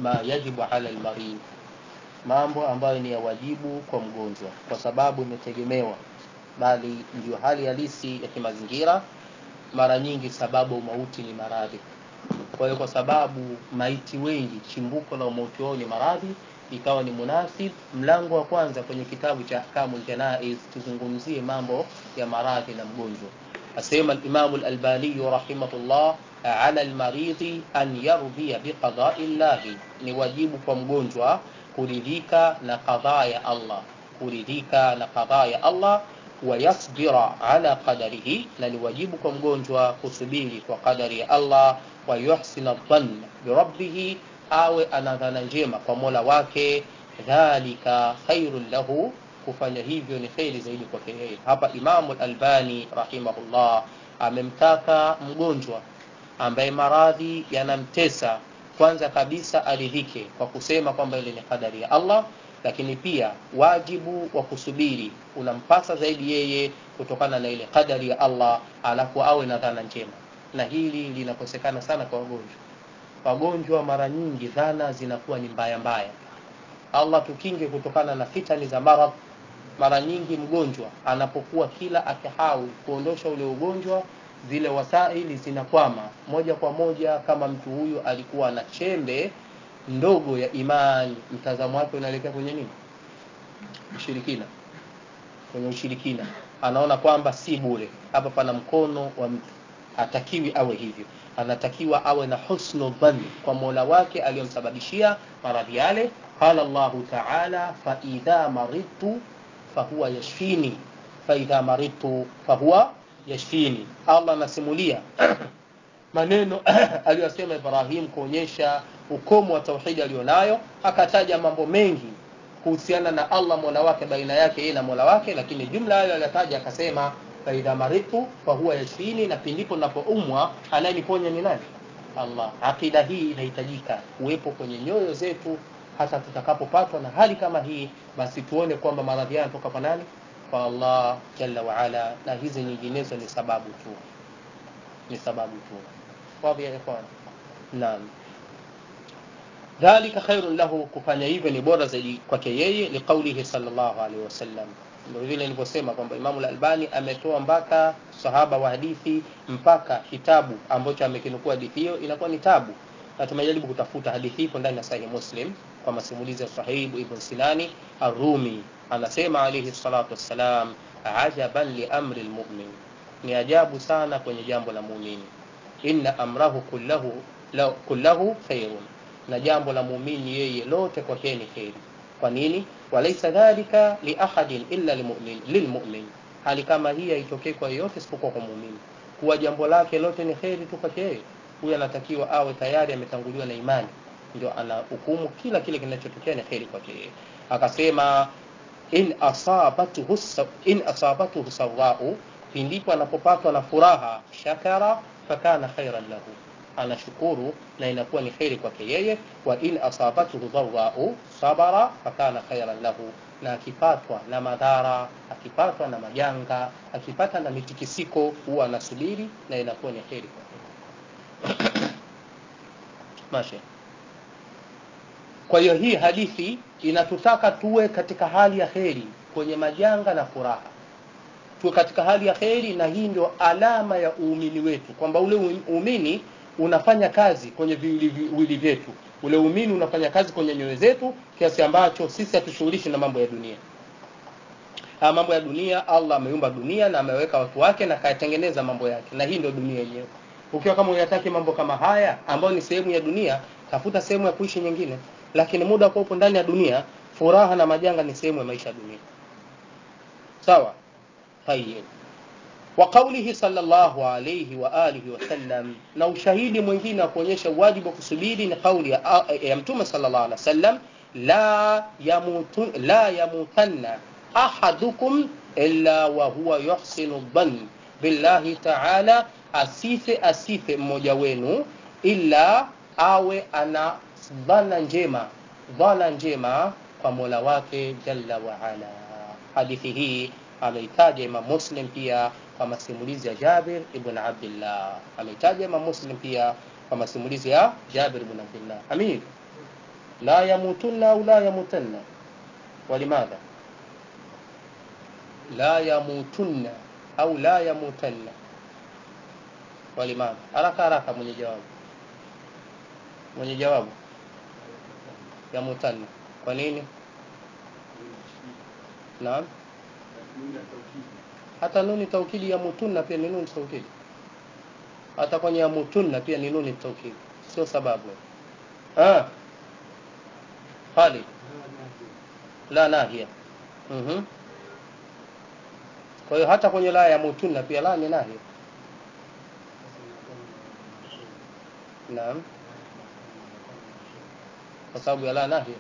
ma yajibu ala almarid mambo ambayo ni ya wajibu kwa mgonjwa kwa sababu imetegemewa bali ndio hali halisi ya kimazingira mara nyingi sababu mauti ni maradhi kwa hiyo kwa sababu maiti wengi chimbuko la umauti wao ni maradhi ikawa ni munasib mlango wa kwanza kwenye kitabu cha ahkamul janaiz tuzungumzie mambo ya maradhi na mgonjwa asema al-Imam al-Albani rahimahullah ala al-maridhi an yardhiya biqada'i llahi ni wajibu kwa mgonjwa kuridhika na qadhaa ya Allah kuridhika na qadhaa ya Allah wayasbira ala qadarihi na ni wajibu kwa mgonjwa kusubiri kwa qadari ya Allah wa yuhsina dhann birabbih awe ana dhana njema kwa Mola wake dhalika khairul lahu kufanya hivyo ni kheri zaidi kwake yeye hapa Imamu al-Albani rahimahullah amemtaka mgonjwa ambaye maradhi yanamtesa kwanza kabisa aridhike kwa kusema kwamba ile ni kadari ya Allah lakini pia wajibu wa kusubiri unampasa zaidi yeye kutokana na ile kadari ya Allah alafu awe na dhana njema na hili linakosekana sana kwa wagonjwa wagonjwa mara nyingi dhana zinakuwa ni mbaya mbaya Allah tukinge kutokana na fitani za maradhi mara nyingi mgonjwa anapokuwa kila akihawi kuondosha ule ugonjwa zile wasaili zinakwama moja kwa moja kama mtu huyu alikuwa na chembe ndogo ya imani mtazamo wake unaelekea kwenye nini ushirikina kwenye ushirikina anaona kwamba si bure hapa pana mkono wa mtu hatakiwi awe hivyo anatakiwa awe na husnu dhanni kwa mola wake aliyomsababishia maradhi yale qala Allahu ta'ala fa idha maridtu fahuwa yashfini fa idha maridtu fahuwa yashfini Allah anasimulia maneno aliyosema Ibrahim kuonyesha ukomo wa tauhidi alionayo akataja mambo mengi kuhusiana na Allah mola wake baina yake yeye na mola wake lakini jumla hayo aliyotaja akasema faidha maritu fahuwa yashfini na pindipo napoumwa anayeniponya ni nani Allah akida hii inahitajika kuwepo kwenye nyoyo zetu hata tutakapopatwa na hali kama hii basi tuone kwamba maradhi haya yanatoka kwa nani kwa Allah jalla wa ala na hizi nyinginezo ni sababu tu ni sababu tu wapi ya ikhwan naam dhalika khairun lahu kufanya hivyo ni bora zaidi kwake yeye liqaulihi sallallahu alaihi wasallam ndio vile nilivyosema kwamba Imamu al-Albani ametoa mpaka sahaba wa hadithi mpaka kitabu ambacho amekinukua hadithi hiyo inakuwa ni tabu na tumejaribu kutafuta hadithi ipo ndani ya Sahih Muslim kwa masimulizi ya Sahih Ibn Sinani Ar-Rumi anasema alayhi salatu wassalam ajaban li amri al-mu'min ni ajabu sana kwenye jambo la muumini inna amrahu kullahu kullahu khairun na jambo la muumini yeye lote kwake ni kheri kwa nini walaysa dhalika li ahadin illa lilmu'min lilmu'min hali kama hii haitokei kwa yeyote isipokuwa kwa muumini kuwa jambo lake lote ni kheri tu kwake yeye huyu anatakiwa awe tayari ametanguliwa na imani ndio ana hukumu kila kile kinachotokea ni kheri kwake yeye akasema in asabatuhu in asabatuhu sawau pindipo anapopatwa na furaha shakara fakana khairan lahu anashukuru na inakuwa ni kheri kwake yeye wa in asabatuhu dharrau sabara fakana khairan lahu na akipatwa na madhara akipatwa na majanga akipata na mitikisiko huwa anasubiri na inakuwa ni kheri kwake Mashe. Kwa hiyo hii hadithi inatutaka tuwe katika hali ya kheri kwenye majanga na furaha, tuwe katika hali ya kheri, na hii ndio alama ya uumini wetu, kwamba ule uumini unafanya kazi kwenye viwili vyetu, ule uumini unafanya kazi kwenye nyoyo zetu, kiasi ambacho sisi hatushughulishi na mambo ya dunia. Haya mambo ya dunia, Allah ameumba dunia na ameweka watu wake na kayatengeneza mambo yake, na hii ndio dunia yenyewe ukiwa kama unataka mambo kama haya ambayo ni sehemu ya dunia tafuta sehemu ya kuishi nyingine lakini muda kwa upo ndani ya dunia furaha na majanga ni sehemu ya maisha ya dunia sawa tayyib wa qawlihi sallallahu alayhi wa alihi wa sallam na ushahidi mwingine wa kuonyesha wajibu wa kusubiri ni kauli ya, ya mtume sallallahu alaihi wasallam la yamutu la yamutanna ahadukum illa wa huwa yuhsinu dhann billahi ta'ala asife asife mmoja wenu ila awe ana dhana njema dhana njema kwa Mola wake jalla wa ala. Hadithi hii ameitaja Imam Muslim pia kwa masimulizi ya Jabir ibn Abdullah, ameitaja Imam Muslim pia kwa masimulizi ya Jabir ibn Abdullah. Amin. la yamutunna au la yamutanna walimadha la yamutunna au la yamutanna walimadha haraka haraka mwenye jawabu mwenye jawabu yamutanna kwa nini naam hata nuni taukidi ya mutunna pia ni nuni taukidi hata kwenye ya mutunna pia ni nuni taukidi sio sababu ah Khalid la nahia mhm kwa hiyo hata kwenye la ya mutunna pia la ni nahia naam kwa sababu ya la nahia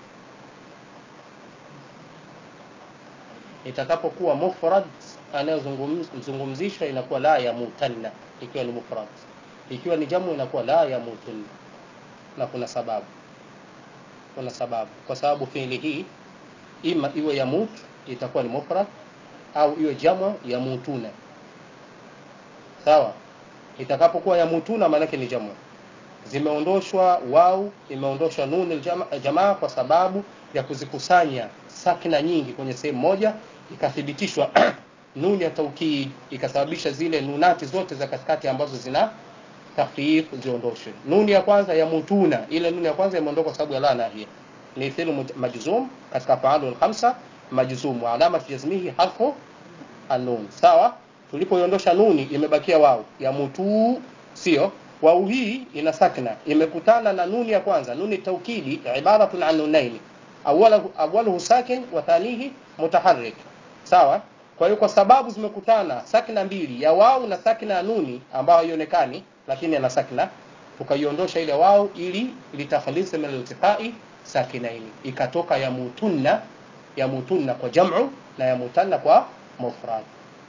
itakapokuwa mufrad anayozungumzishwa inakuwa la ya mutanna ikiwa ni mufrad ikiwa ni jamu inakuwa la ya mutunna na kuna sababu kuna sababu kwa sababu fiili hii ima iwe ya mut itakuwa ni mufrad au iwe jamu ya mutuna sawa itakapokuwa ya mutuna maanake ni jamu zimeondoshwa wau imeondoshwa nun aljamaa jamaa kwa sababu ya kuzikusanya sakina nyingi kwenye sehemu moja ikathibitishwa nuni ya taukid ikasababisha zile nunati zote za katikati ambazo zina takhfif ziondoshwe nuni ya kwanza ya mutuna ile nuni ya kwanza imeondoka kwa sababu ya la nahia ni fi'l majzum katika fa'alul khamsa majzum wa alama jazmihi harfu an-nun sawa tulipoiondosha nuni imebakia wao ya mutu sio wau hii ina sakna imekutana na nuni ya kwanza nuni taukidi ibaratun an nunaini awwaluhu awwaluhu sakin wa thanihi mutaharrik sawa kwa hiyo kwa sababu zimekutana sakna mbili ya wau na sakna ya nuni ambayo haionekani lakini ana sakna tukaiondosha ile wau ili litakhlisa min iltiqai sakinaini ikatoka ya mutunna ya mutunna kwa jam'u na ya mutanna kwa mufrad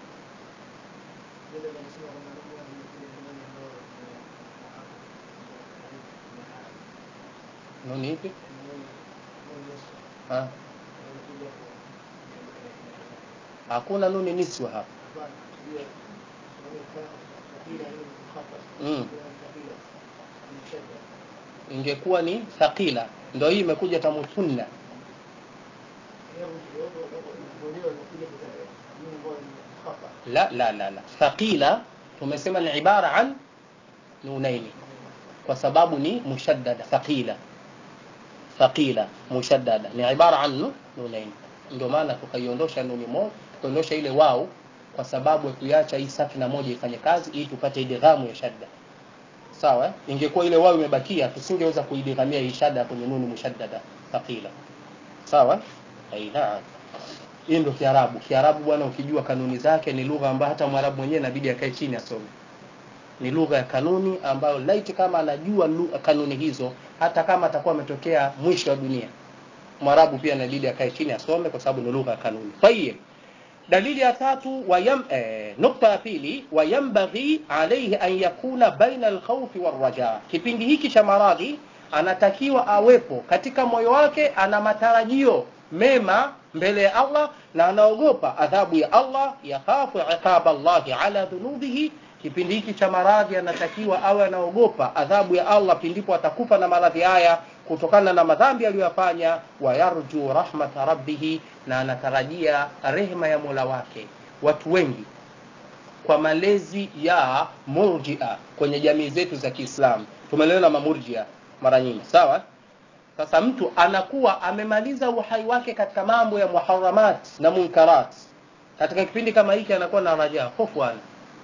nuni ipi ha? hakuna nuni niswa hapa mm. ingekuwa ni thaqila ndio hii imekuja tamutunna la la la la thaqila tumesema ni ibara an nunaini kwa sababu ni mushaddada thaqila thaqila mushaddada ni ibara an nunaini ndio maana tukaiondosha nuni moja tukaondosha ile wao kwa sababu ya kuiacha hii sakina moja ifanye kazi ili tupate idghamu ya shadda sawa ingekuwa ile wao imebakia tusingeweza kuidghamia hii shadda kwenye nuni mushaddada thaqila sawa aina hii ndio kiarabu kiarabu bwana ukijua kanuni zake ni lugha ambayo hata mwarabu mwenyewe inabidi akae chini asome ni lugha ya kanuni ambayo laiti kama anajua lugha, kanuni hizo hata kama atakuwa ametokea mwisho wa dunia mwarabu pia inabidi akae chini asome kwa sababu ni lugha ya kanuni tayib dalili ya tatu wayam, eh, nukta ya pili wayambaghi alaihi an yakuna baina alkhawfi warraja kipindi hiki cha maradhi anatakiwa awepo katika moyo wake ana matarajio mema mbele ya Allah na anaogopa adhabu ya Allah yakhafu iqaba Allahi ala dhunubihi kipindi hiki cha maradhi anatakiwa awe anaogopa adhabu ya Allah pindipo atakufa na maradhi haya kutokana na madhambi aliyoyafanya wayarju rahmata rabbihi na anatarajia rehema ya Mola wake watu wengi kwa malezi ya murjia kwenye jamii zetu za Kiislamu tumelelewa mamurjia mara nyingi sawa sasa mtu anakuwa amemaliza uhai wake katika mambo ya muharamat na munkarat katika kipindi kama hiki anakuwa na raja hofu ana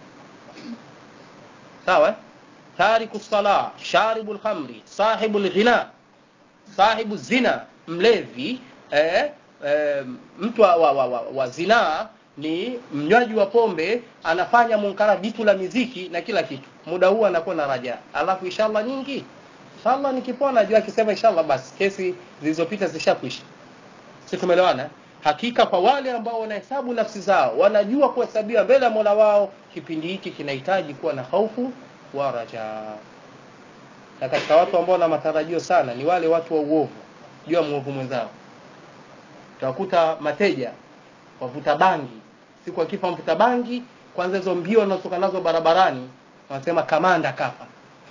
sawa tariku sala sharibu lkhamri sahibu lghina sahibu zina mlevi eh, eh, mtu wa, wa, wa, wa, wa zinaa ni mnywaji wa pombe anafanya munkara jitu la miziki na kila kitu muda huu anakuwa na raja alafu inshallah nyingi inshallah nikipona najua akisema inshallah basi kesi zilizopita zishakwisha si tumeelewana hakika kwa wale ambao wanahesabu nafsi zao wanajua kuhesabiwa mbele ya mola wao kipindi hiki kinahitaji kuwa na hofu wa raja na katika watu ambao wana matarajio sana ni wale watu wa uovu jua mwovu mwenzao utakuta mateja wavuta bangi siku akifa mvuta bangi kwanza hizo mbio wanazotoka nazo barabarani wanasema kamanda kafa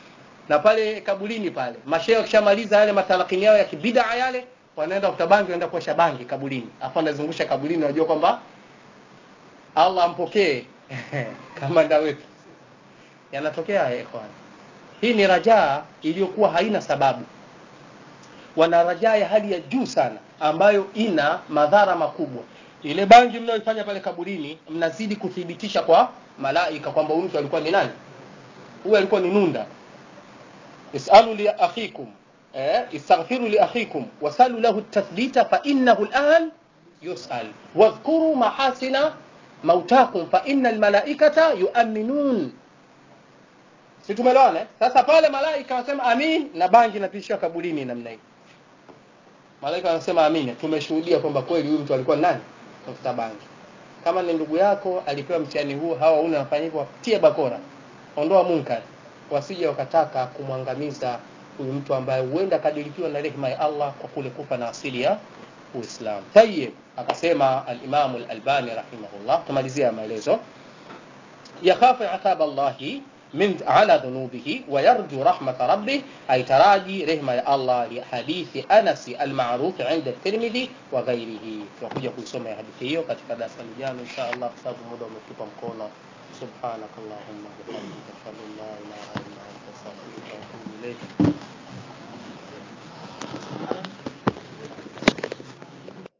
na pale kabulini pale mashehe wakishamaliza yale matalakini yao ya kibidaa yale wanaenda kuta bangi wanaenda kuosha bangi kabulini afu anazungusha kabulini unajua kwamba allah ampokee kamanda wetu yanatokea haya ikhwan hii ni rajaa iliyokuwa haina sababu wana rajaa ya hali ya juu sana ambayo ina madhara makubwa ile bangi mnayoifanya pale kaburini mnazidi kuthibitisha kwa malaika kwamba huyu mtu alikuwa ni nani huyu alikuwa ni nunda isalu li akhikum eh, istaghfiru li akhikum wasalu lahu tathbita fa innahu al'an yusal wadhkuru mahasina mautakum fa inna almalaikata yu'minun si tumeelewana eh? sasa pale malaika wanasema amin na bangi inapishiwa kaburini namna hii malaika wanasema amin tumeshuhudia kwamba kweli huyu mtu alikuwa nani tafuta bangi kama ni ndugu yako alipewa mtihani huu hawa una nafanya hivyo tie bakora ondoa munkar wasije wakataka kumwangamiza huyu mtu ambaye huenda kadirikiwa na rehema ya Allah kwa kule kufa na asili ya Uislamu. Tayyib, akasema al-Imam al-Albani rahimahullah, tumalizia maelezo yakhafu athab Allah min ala dhunubihi wa yarju rahmat rabbih, aitaraji rehema ya Allah li hadithi Anas al-ma'ruf 'inda Tirmidhi wa ghairihi. Tutakuja kuisoma hadithi hiyo katika darasa lijalo insha Allah, kwa sababu muda umetupa mkono. سبحانك اللهم وبحمدك اشهد ان لا اله الا انت استغفرك واتوب اليك